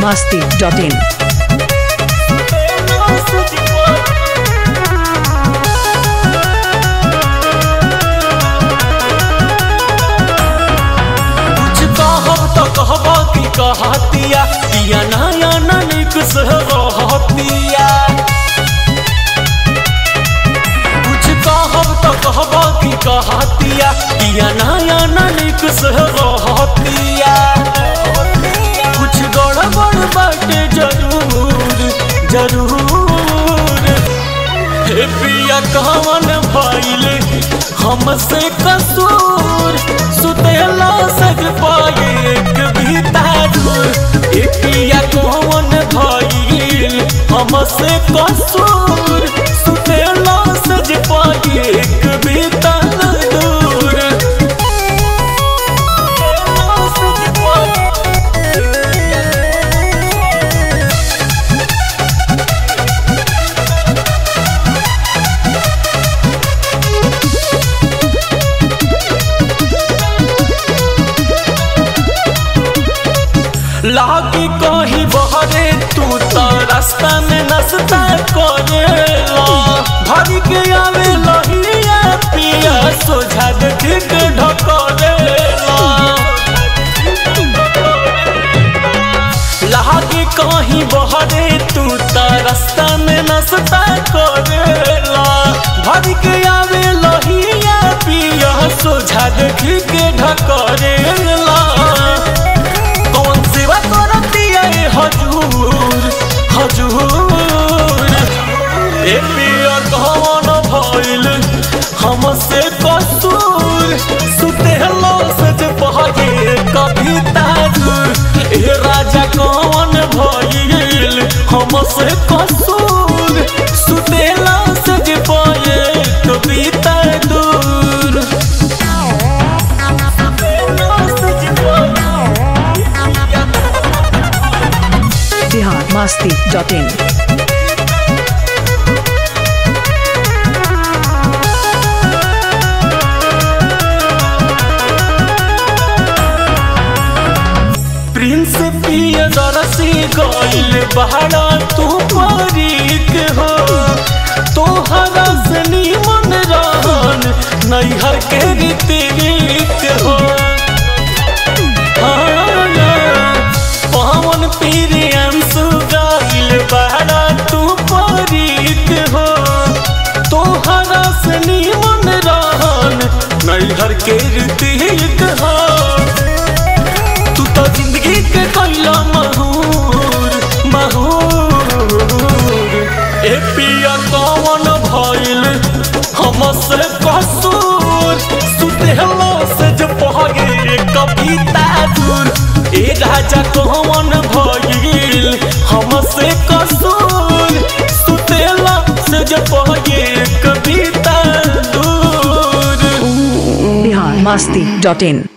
masti.in. कुछ कहब तो कहबा की कहतिया दिया नया ननिक से रहतिया कुछ कहब तो कहबा की कहतिया दिया नया ननिक से रहतिया कुछ गड़बड़ बाटे जरूर जरूर हे पिया कवन भइल हमसे कसूर सुतेला सज पाए एक भीतर हे पिया कवन भइल हमसे कसूर सुतेला सज पाए एक भीतर दूर सज पाए लागी कहीं बहरे तू तो रास्ता में नाश्ता करेला भरी के आवे लहिया पिया सोझा देख के ढकरेला लागी कहीं बहरे तू तो रास्ता में नाश्ता करेला भरी के आवे लहिया पिया सोझा देख के ढकरेला कौन सेवा करती है हजूर हजूर ए पिया कौन भइल हमसे कसूर सुतेलो सज पहगे कभी ताजूर ए राजा कौन भइल हमसे कसूर सुतेला सज पाए कभी ताजूर सज पाए Bihar masti.in. प्रिंस पिया दरसी गइल बहरा तू परीक हो तोहरा से निमन रहन नैहर के रीतिक हो पवन प्रियम सुगाइल बहरा तू परीक हो तोहरा से निमन रहन नैहर के रीतिक हो तू तो जिंदगी के कैला महूर महूर ए पिया कौन भइल हमसे कसूर सुतेलो से जो पहगे कभी ताजूर ए राजा कौन भइल हमसे कसूर सुतेलो से जो पहगे कभी ताजूर Bihar masti.in.